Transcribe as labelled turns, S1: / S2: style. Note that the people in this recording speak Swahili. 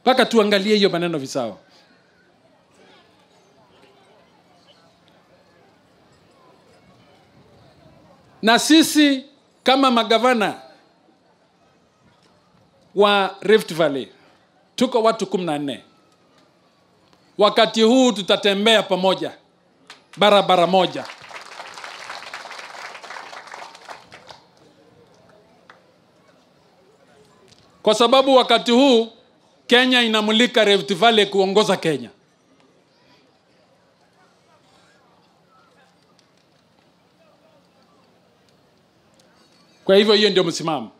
S1: mpaka tuangalie hiyo maneno visawa na sisi kama magavana wa rift valley tuko watu kumi na nne wakati huu tutatembea pamoja barabara moja kwa sababu wakati huu kenya inamulika rift valley kuongoza kenya kwa hivyo hiyo ndio msimamo